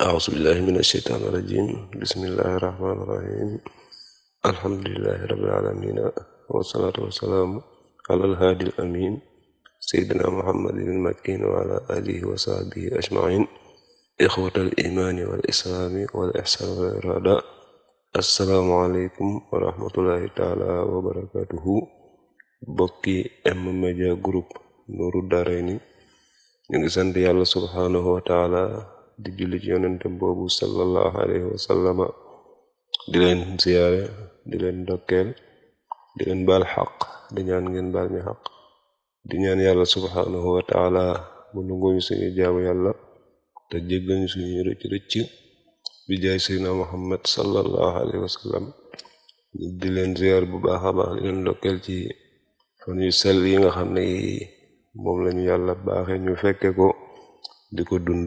أعوذ بالله من الشيطان الرجيم بسم الله الرحمن الرحيم الحمد لله رب العالمين والصلاة والسلام على الهادي الأمين سيدنا محمد المكين وعلى آله وصحبه أجمعين إخوة الإيمان والإسلام والإحسان والإرادة السلام عليكم ورحمة الله تعالى وبركاته bokki M-Media Group Nourou Darayni ñu ngi sant yàlla subhaanahu wa taala di julli ci yonente boobu sallallahu alayhi wa sallama di leen ziyaare di leen ndokkeel di leen baal xaq di ñaan ngeen baal mi xaq di ñaan yàlla subhaanahu wa taala mu nanguñu suñu jaamu yàlla te jéggal ñu suñu rëcc rëcc bi jaay seydina muhammad sallallahu alayhi wa sallam di leen ziyaar bu baax a baax di leen ndokkeel ci fan yu sell yi nga xam ne moom lañu yàlla baaxe ñu fekke ko di ko dund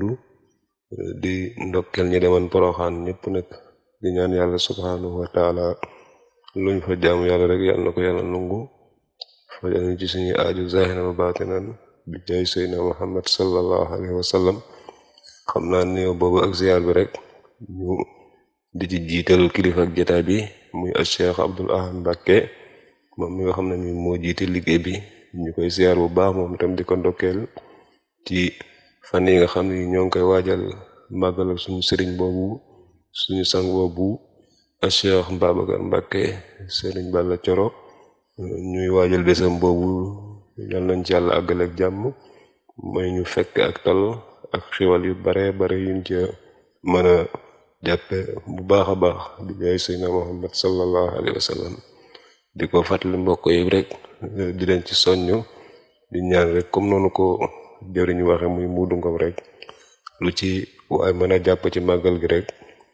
di ndokkel ñi deman poroxaan ñépp nag di ñaan yàlla subhanahu wa taala luñ fa jaamu yàlla rek yàlla na ko yàlla nungu fajal ñu ci suñu aaju zahira wa batinan bi jaay seydina muhammad sallallahu alayhi wa sallam xam naa néew boobu ak ziyaar bi rek ñu di ci jiital kilifa ak jotaay bi muy al cheikh abdul ahad mbàkke moom mi nga xam ne mi moo jiite liggéey bi ñu koy ziyaar bu baax moom itam di ko ndokkeel ci fan yi nga xam ne ñoo ngi koy waajal màggal ak suñu sëriñ boobu suñu sang boobu a Cheikh Babacar Mbàkke sëriñ Balla Coro ñuy waajal bésam boobu yal nañ ci yàlla àggale ak jàmm mooy ñu fekk ak tal ak xiwal yu bare bare yuñ ca mën a jàppe bu baax a baax di jaay Seydina Muhammad sallallahu alayhi wa sallam di ko fàttali mbokk yi rek di leen ci soññ di ñaan rek comme noonu ko jëriñ waxe muy muudu ngom rek lu ci waaye mën a jàpp ci màggal gi rek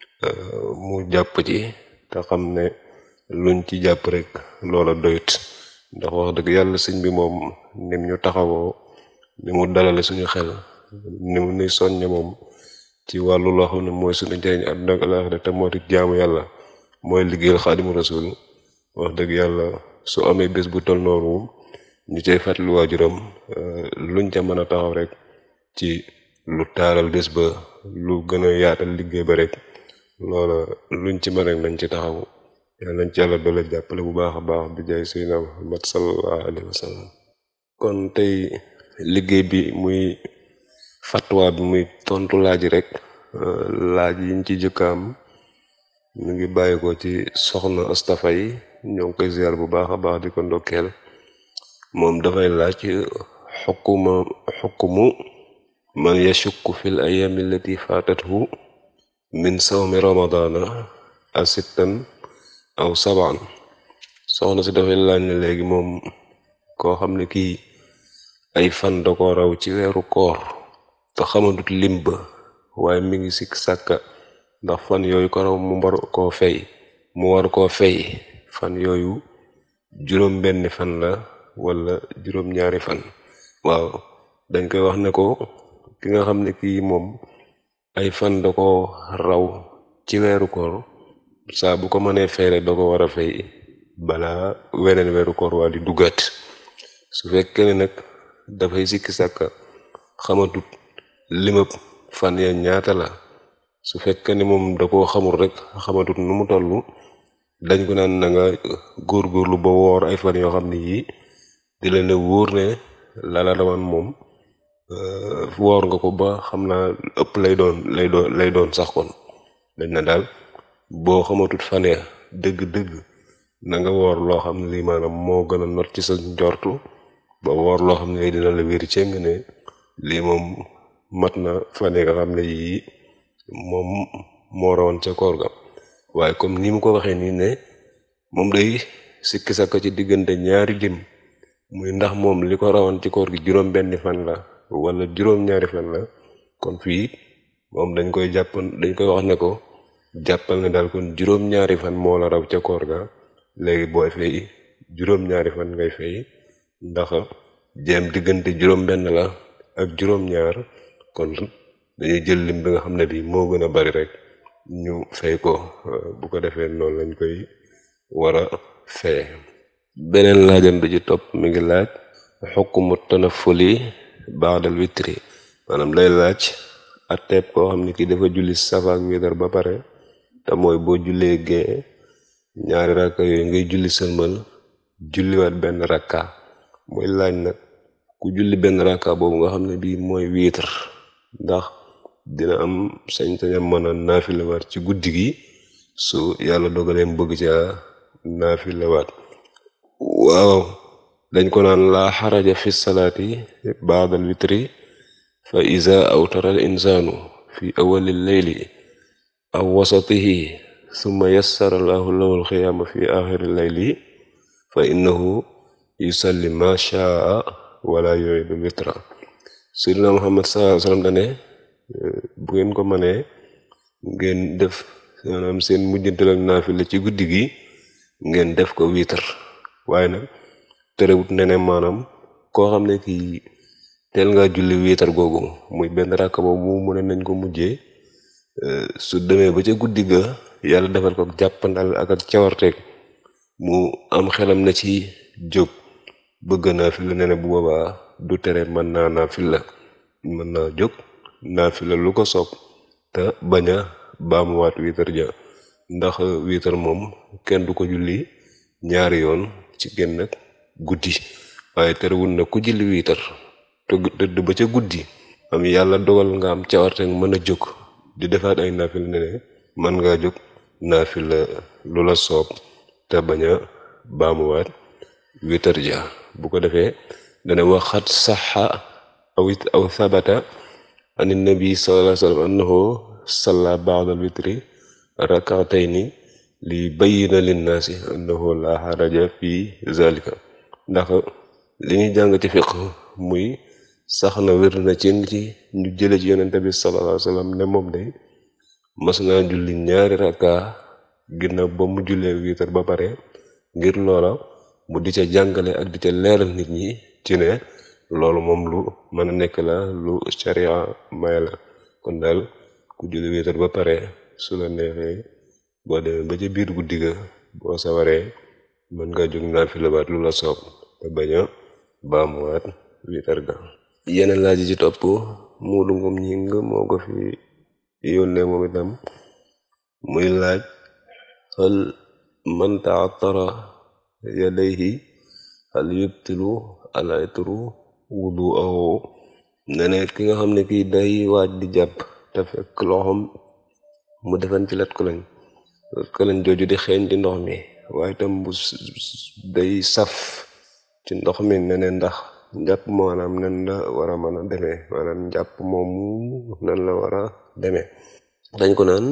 mu jàpp ci te xam ne luñ ci jàpp rek loola doyut ndax wax dëgg yàlla sëñ bi moom nim ñu taxawoo ni mu dalale suñu xel ni mu nuy soññe moom ci wàllu loo xam ne mooy suñu njëriñ àdduna ak àllaaxira te moo di jaamu yàlla mooy liggéeyal xaadimu rasul wax dëgg yàlla su amee bés bu tol noonu ñu cay fàttali waajuram luñ ca mën a taxaw rek ci lu taaral bés ba lu gën a yaatal liggéey ba rek loola luñ ci mën rek nañ ci taxaw yàlla nañ ci yàlla doole jàppale bu baax a baax bi jaay seydina muhammad sallallahu alayhi wa sallam kon tey liggéey bi muy fatwa bi muy tontu laaj rek laaj yiñ ci jëkkaam ñu ngi bàyyi ko ci soxna Astafa yi ñoo ngi koy ziar bu baax a baax di ko ndokkeel moom dafay laaj xukkuma xukkumu man yashukku fil ayami allati fatathu min sawmi ramadana asittan aw saban soxna si dafay laaj ne léegi moom koo xam ne kii ay fan da ko raw ci weeru koor te xamadut lim ba waaye mi ngi sikk sàkka ndax fan yooyu ko raw mu war koo fay mu war koo fay fan yooyu juróom benn fan la wala juróom ñaari fan waaw dañ koy wax ne ko ki nga xam ne kii moom ay fan da ko raw ci weeru koor saa bu ko mënee feere da ko war a fay balaa weneen weeru koor waa di duggaat su fekkee ne nag dafay sikki sàkka xamatut limab fan ya ñaata la su fekkee ne moom da koo xamul rek xamatut nu mu tollu dañ ko naan na nga góorgóorlu ba woor ay fan yoo xam ne yii di leen ne wóor ne lala daman moom woor nga ko ba xam naa ëpp lay doon lay doon lay doon sax kon dañ na daal boo xamatut fan ya dëgg-dëgg na nga woor loo xam ne lii maanaam moo gën a not ci sa njortu ba woor loo xam ne dina la wér ceng ne lii moom mat na fan nga xam ne yii moom moo rawoon ca koor ga waaye comme ni mu ko waxee nii ne moom day sikki sakka ci diggante ñaari lim muy ndax moom li ko rawoon ci koor gi juróom benni fan la wala juróom ñaari fan la kon fii moom dañ koy jàpp dañ koy wax ne ko jàppal ne daal kon juróom ñaari fan moo la raw ca koor ga léegi booy fay juróom ñaari fan ngay fay ndax jéem diggante juróom benn la ak juróom ñaar kon dañuy jël lim bi nga xam ne bi moo gën a bari rek ñu fay ko bu ko defee noonu lañ koy war a fee beneen laajam bi ci topp mi ngi laaj xukkumu tanafuli baadal witri maanaam lay laaj atteeb koo xam ne kii dafa julli safa ak witar ba pare te mooy boo jullee gee ñaari rakka yooyu ngay julli sëlmal julliwaat benn rakka mooy laaj nag ku julli benn rakka boobu nga xam ne bii mooy witar ndax dina am sañ-sañam mën a naafilawaat ci guddi gi su yàlla dogaleem bëgg ca naafilawaat waaw dañ ko naan laa xaraja fi salaati baadal witri fa iza awtara al insaanu fi awali leyli aw wasatihi summa yassara allahu lahu alxiyaama fi axiri leyli fa innahu yusalli ma shaa wala yuridu witra sayyidina muhammad sallallahu alayhi wasallam dane bu ngeen ko mënee ngeen def maanaam seen mujjantal ak naafila ci guddi gi ngeen def ko witar waaye nag terewut ne ne maanaam koo xam ne kii teel nga julli wiitar googu muy benn rakk boobu mu ne nañ ko mujjee su demee ba ca guddi ga yàlla defal ko jàppandal ak ak cawarteeg mu am xelam na ci jóg bëgg naafila ne ne bu boobaa du tere mën naa naafila mën naa jóg naafila lu ko soob te bañ a baamuwaat wiitar ja ndax wiitar moom kenn du ko julli ñaari yoon ci genn guddi waaye terewul na ku julli wiitar te tëdd ba ca guddi am yàlla dogal nga am cawarte mën a jóg di defaat ay naafila ne ne mën ngaa jóg naafila lu la soob te bañ a baamuwaat wiitar ja bu ko defee dana waxat saxa aw aw sabata an nabi sallallahu alayhi wa sallam annahu salla ba'dal witri rak'atayni li bayyina linnaasi annahu la haraja fi zalika ndax li ñuy jàng ci fiq muy sax na wér na ci ci ñu jële ci yonente bi sallallahu alayhi wasallam ne moom day mas naa julli ñaari rakka ginnaaw ba mu jullee wiitar ba pare ngir loola mu di ca jàngale ak di ca leeral nit ñi ci ne loolu moom lu mën a nekk la lu sharia may la kon daal ku julli wiitar ba pare su la neexee boo demee ba ca biir guddi ga boo sawaree mën nga jóg naafilawaat lu la soob te bañ a baamuwaat wiitar ga yeneen laaj yi ci topp muudu ngom ñing moo ko fi yónnee moom itam muy laaj hal man ta'attara yadayhi hal yubtilu al itru wudu'ahu ne ne ki nga xam ne kii day waaj di jàpp te fekk loxoom mu defan ci lat ko lañ lat ko lañ jooju di xeeñ ci ndox mi waaye itam bu day saf ci ndox mi ne ne ndax njàpp maanaam nan la war a mën a demee maanaam njàpp moomu nan la war a demee dañ ko naan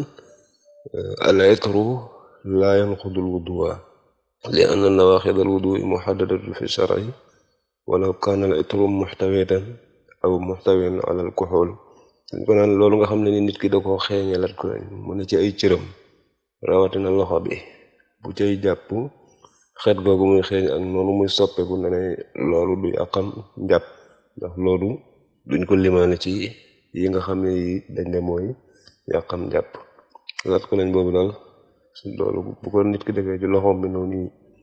al itru laa yanqudul wuduwa li anna nawaqidal wudu'i muhaddadatun fi shar'i walaw kaana al itru muhtawitan aw muhtawiyan ala al kuhul dañ ko naan loolu nga xam ne ni nit ki da koo xeeñe lat ko lañ mu ne ci ay cëram rawatina loxo bi bu cay jàpp xeet googu muy xeeñ ak noonu muy soppeeku ne ne loolu du yàqam njàpp ndax loolu duñ ko limaane ci yi nga xam ne yi dañ ne mooy yàqam njàpp lat ko lañ boobu daal loolu bu ko nit ki defee ci loxoom bi noonu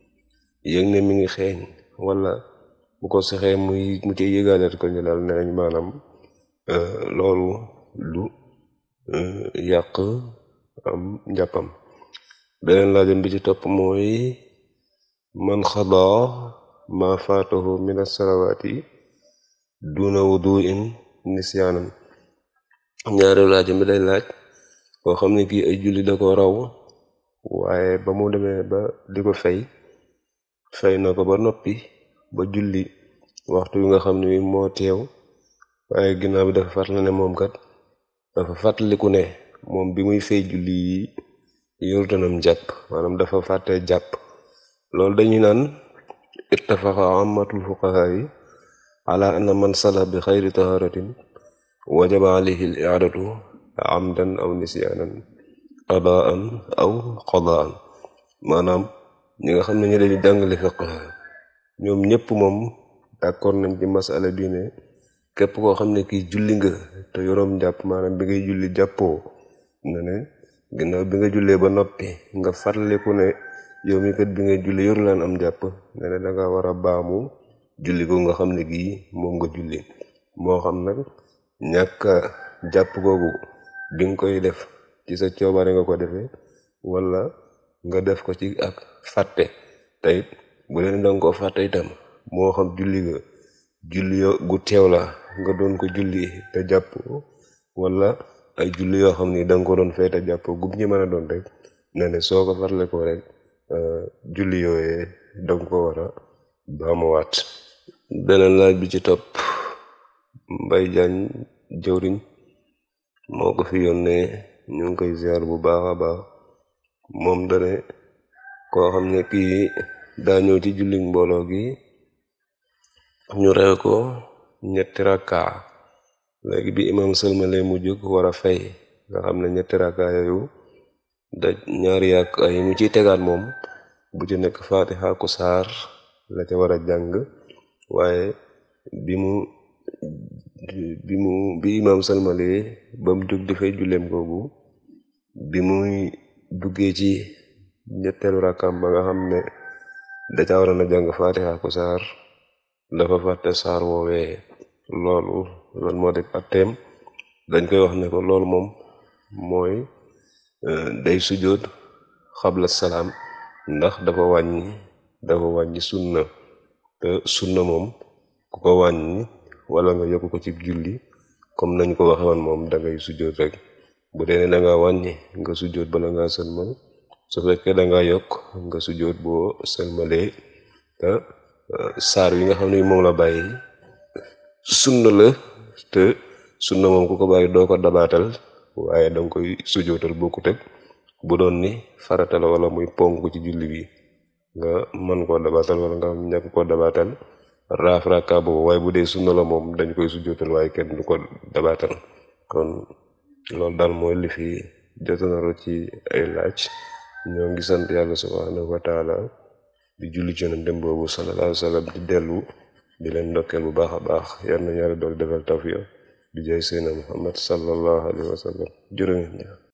yëg ne mi ngi xeeñ wala bu ko sexee muy mu ci yëgaaleet ko ñu daal ne nañ maanaam loolu du yàq am njàppam beneen laajam bi ci topp mooy man xadaa ma faatahu min as-salawaati duna wudu'in nisyaanan ñaareelu laajam bi day laaj koo xam ne kii ay julli da ko raw waaye ba mu demee ba di ko fay fay na ko ba noppi ba julli waxtu wi nga xam ne wi moo teew waaye ginnaaw bi dafa fàttali ne moom kat dafa fàttaliku ne moom bi muy fay julli yi yorutanam jàpp maanaam dafa fàtte jàpp loolu dañuy naan ittafaqa ammatul fuqaha yi ala anna man sala bi xayri taharatin wajaba alayhi al i'adatu amdan aw nisyaanan qadaan aw qadaan maanaam ñi nga xam ne ñu dañu jàngale fiqh ñoom ñëpp moom d'accord nañ ci masala bi ne képp koo xam ne kii julli nga te yoroom jàpp maanaam bi ngay julli jàppoo ne ne ginnaaw bi nga jullee ba noppi nga fàttaliku ne yow mi kat bi nga julli yoru laan am jàpp ne ne da nga war a baamu julli ko nga xam ne gii moom nga julli moo xam nag ñàkk jàpp googu bi nga koy def ci sa coobare nga ko defee wala nga def ko ci ak fàtte teyit bu leen danga ko fàtte itam moo xam julli ga julli gu teew la nga doon ko julli te jàpp wala ay julli yoo xam ni danga ko doon fay te jàpp gum ñi mën a doon rek ne ne soo ko farle ko rek julli yooyee danga ko war a baamuwaat beneen laaj bi ci topp mbay jaañ jëwriñ moo ko fi yónnee ñu ngi koy ziar bu baax a baax moom dane koo xam ne kii daa ñëw ci julli mbooloo gi ñu rew ko ñetti rakka léegi bi imam sëlmale mu jóg war a fay nga xam ne ñetti rakka yooyu da ñaari yàq ay mu ciy tegaat moom bu ci nekk faatixa ku saar la ca war a jàng waaye bi mu bi mu bi imam sëlmale ba mu jóg di fay julleem googu bi muy duggee ci ñetteelu rakkam ba nga xam ne da ca waroon a jàng faatixa ku saar dafa fàtte saar woowee loolu loolu moo def atteem dañ koy wax ne ko loolu moom mooy day sujjóot xabla salaam ndax dafa wàññi dafa wàññi sunna te sunna moom ku ko wàññi wala nga yokk ko ci julli comme nañ ko waxe woon moom dangay sujjóot rek bu dee ne danga wàññi nga sujjóot bala nga sëlmal su fekkee danga yokk nga sujjóot boo sëlmalee te saar yi nga xam ne moom la bàyyi sunna la te sunna moom ku ko bàyyi doo ko dabaatal waaye danga koy sujjóotal bokkut ak bu doon ni farata la wala muy ponk ci julli bi nga mën koo dabaatal wala nga ñàkk koo dabaatal raaf rakka boobu waaye bu dee sunna la moom dañ koy sujjóotal waaye kenn du ko dabaatal kon loolu daal mooy li fi jotonaru ci ay laaj ñoo ngi sant yàlla subhanahu wa taala di julli ci yonent boobu sallallahu alayhi wa sallam di dellu di leen ndokkeel bu baax a baax yal na yàlla dool defal tawfiq bi jaay seena muhammad sallallahu alayhi wa sallam jërë ngeen jëf